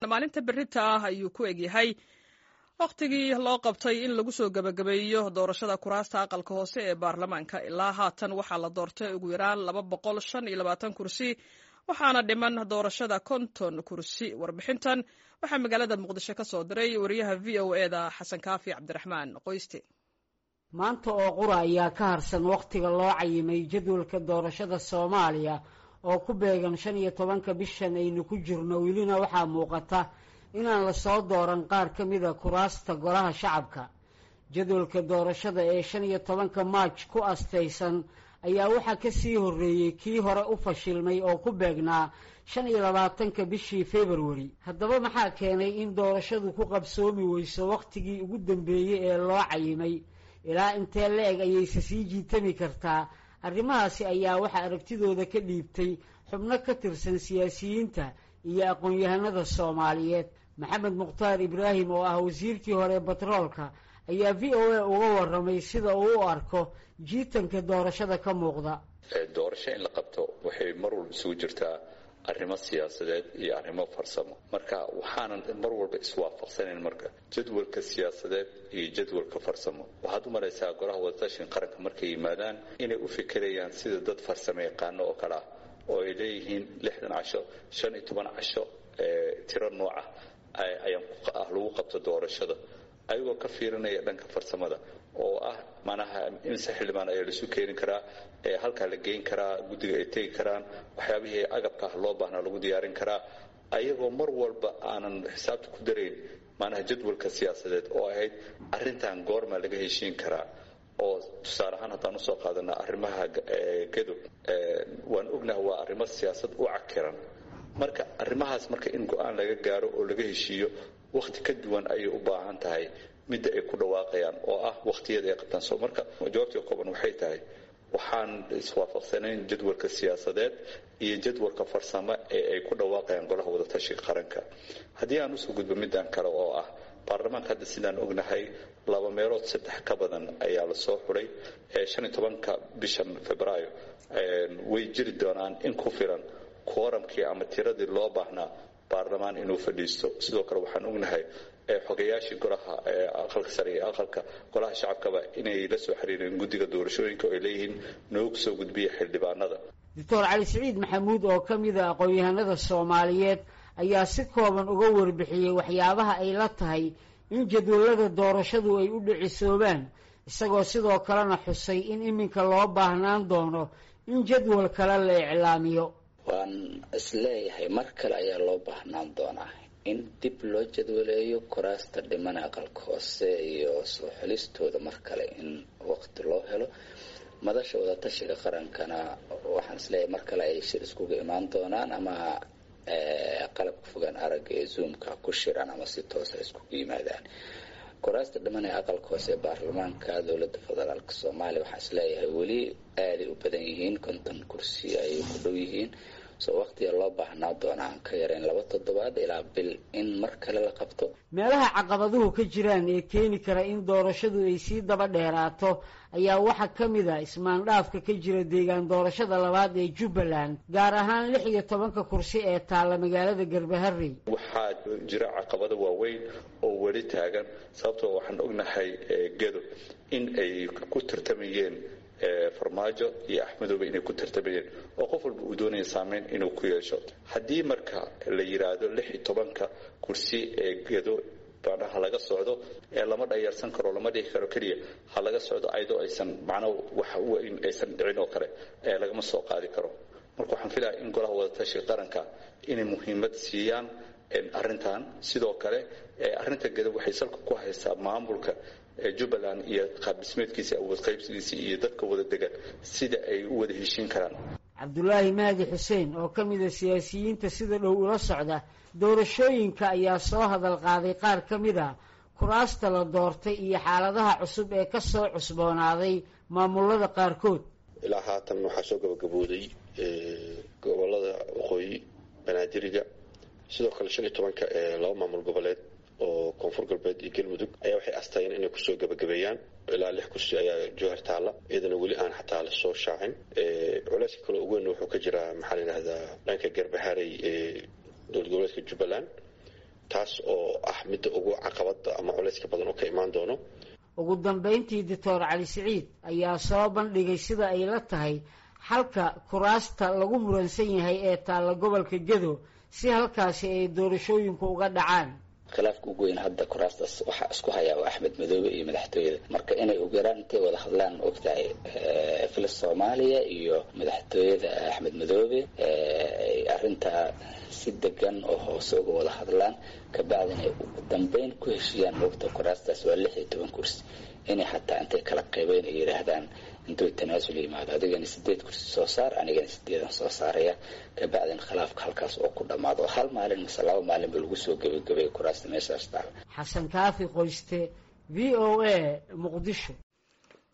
maalinta berita ah ayuu ku egyahay wakhtigii loo qabtay in lagu soo gebagabeeyo doorashada kuraasta aqalka hoose ee baarlamaanka ilaa haatan waxaa la doortay ugu yaraan laba boqol shan iyo labaatan kursi waxaana dhiman doorashada konton kursi warbixintan waxaa magaalada muqdisho ka soo diray wariyaha v o e da xasan kaafi cabdiraxmaan qoyste maanta oo qura ayaa ka harsan wakhtiga loo cayimay jadwalka doorashada soomaaliya oo ku beegan shan iyo tobanka bishan aynu ku jirno welina waxaa muuqata inaan lasoo dooran qaar ka mida kuraasta golaha shacabka jadwalka doorashada ee shan iyo tobanka maaj ku astaysan ayaa waxaa ka sii horreeyey kii hore u fashilmay oo ku beegnaa shan iyo labaatanka bishii februari haddaba maxaa keenay in doorashadu ku qabsoomi weyso wakhtigii ugu dambeeyey ee loo cayimay ilaa intee la-eg ayayse sii jiitami kartaa arrimahaasi ayaa waxaa aragtidooda ka dhiibtay xubno ka tirsan siyaasiyiinta iyo aqoon-yahanada soomaaliyeed maxamed mukhtaar ibraahim oo ah wasiirkii hore batroolka ayaa v o a uga waramay sida uu u arko jiitanka doorashada ka muuqda doorasho in la qabto waxay mar walba isugu jirtaa arrimo siyaasadeed iyo arrimo farsamo marka waxaanan mar walba iswaafaqsanayn marka jadwalka siyaasadeed iyo jadwalka farsamo waxaad u maraysaa golaha wadatashin qaranka markay yimaadaan inay u fikirayaan sida dad farsamo yaqaano oo kale ah oo ay leeyihiin lixdan casho shan iyo toban casho tiro nooca ayaan lagu qabto doorashada ayagoo ka fiirinaya dhanka farsamada oo ah manaha inse xildhibaan ayaa laisu keeni karaa halkaa la geyn karaa guddiga ay tegi karaan waxyaabihii agabka ah loo baahnaa lagu diyaarin karaa ayagoo mar walba aanan xisaabta ku darayn manaha jadwalka siyaasadeed oo ahayd arintan goormaa laga heshiin karaa oo tusaale ahaan haddaan usoo qaadana arrimaha gadow waan ognaha waa arrimo siyaasad u cakiran marka arrimahaas marka in go-aan laga gaaro oo laga heshiiyo wakhti ka duwan ayay u baahan tahay midda ay ku dhawaaqayaan oo ah wakhtiyada ay qabtaan so marka jawaabtii kooban waxay tahay waxaan iswaafaqsanayn jadwalka siyaasadeed iyo jadwalka farsamo ee ay ku dhawaaqayaan golaha wadatashiga qaranka haddii aan usoo gudbo middan kale oo ah baarlamaanka hadda sidaan ognahay laba meelood saddex ka badan ayaa lasoo xuray shan iyo tobanka bishan februaayo way jiri doonaan in ku filan kooramkii ama tiradii loo baahnaa baarlamaan inuu fadhiisto sidoo kale waxaan ognahay xogayaashii golaha aqalka sare iyo aqalka golaha shacabkaba inay la soo xiriireen guddiga doorashooyinka oo ay leeyihiin noogu soo gudbiya xildhibaanada doctor cali siciid maxamuud oo ka mid a aqoon-yahanada soomaaliyeed ayaa si kooban uga warbixiyey waxyaabaha ay la tahay in jadwalada doorashadu ay u dhicisoobaan isagoo sidoo kalena xusay in iminka loo baahnaan doono in jadwal kale la iclaamiyo waan isleeyahay mar kale ayaa loo baahnaan doonaa in dib loo jadwaleeyo kuraasta dhimana aqalka hoose iyo soo xelistooda mar kale in waqti loo helo madasha wadatashiga qarankana waxaan isleeyahay mar kale ay shir iskuga imaan doonaan ama qalabka fogaan aragga ee zoomka ku shiraan ama si toosa iskugu yimaadaan kuraasta dhiman ee aqalka hoose ee baarlamaanka dowladda federaalk soomaaliya waxaan isleeyahay weli aaday u badan yihiin konton kursi ayay ku dhow yihiin soo waqtiga loo baahnaa doona aan ka yarayn laba toddobaad ilaa bil in mar kale la qabto meelaha caqabaduhu ka jiraan ee keeni kara in doorashadu ay sii daba dheeraato ayaa waxaa ka mid a ismaandhaafka ka jira deegaan doorashada labaad ee jubbaland gaar ahaan lix iyo tobanka kursi ee taalla magaalada garbaharey waxaa jira caqabado waaweyn oo weli taagan sababtoo waxaan ognahay gedo in ay ku tartamayeen farmaajo iyo axmedoobe inay ku tartamayeen oo qof walba uu doonaya saameyn inuu ku yeesho haddii marka la yidhaahdo lix iyo tobanka kursi ee gedo ha laga socdo ee lama dhayarsan karo lama dhihi karo keliya ha laga socdo ayadoo aysan macnaa wax weyn aysan dhicin oo kale ee lagama soo qaadi karo marka waxaan filaya in golaha wadatashiga qaranka inay muhiimad siiyaan arrintan sidoo kale arrinta gedo waxay salka ku haysaa maamulka jubbaland iyo qaabdhismeedkiisa awood qaybsigiisa iyo dadka wada degan sida ay u wada heshiin karaan cabdulaahi mahdi xuseen oo ka mid a siyaasiyiinta sida dhow ula socda doorashooyinka ayaa soo hadal qaaday qaar ka mid a kuraasta la doortay iyo xaaladaha cusub ee ka soo cusboonaaday maamulada qaarkood ilaa haatan waxaa soo gabagabooday gobolada waqooyi banaadiriga sidoo kale shan iyo tobanka ee laba maamul goboleed oo koonfur galbeed iyo galmudug ayaa waxay astayeen inay kusoo gabagabeeyaan ilaa lix kursi ayaa jowhar taalla iyadana weli aan xataa lasoo shaacin culeyska kale ugu weyn wuxuu ka jiraa maxaa la yidhahdaa dhanka garbaharey ee dowlad goboleedka jubbaland taas oo ah midda ugu caqabada ama culayska badan oo ka imaan doono ugu dambayntii doctor cali siciid ayaa soo bandhigay sida ay la tahay xalka kuraasta lagu muransan yahay ee taalla gobolka gedo si halkaasi ay doorashooyinku uga dhacaan khilaafka ugu weyn hadda kuraastaas waxaa isku hayaa waa axmed madoobe iyo madaxtooyada marka inay ugu yaraan intay wada hadlaan ogtahay filis soomaaliya iyo madaxtooyada axmed madoobe ay arrintaa si degan oo hoose uga wada hadlaan kabacdina ay ugu dambeyn ku heshiiyaan moogta kuraastaas waa lix iyo toban kursi inay xataa intay kala qaybeen ay yidhaahdaan intuu tanaasul yimaado adigana sideed kursi soo saar anigana sideedan soo saaraya kabacdina khilaafka halkaas oo ku dhammaado oo hal maalin mase laba maalin ba lagu soo gebagabay kuraasta meeshaas taal xasan kaafi qoyste v o a muqdisho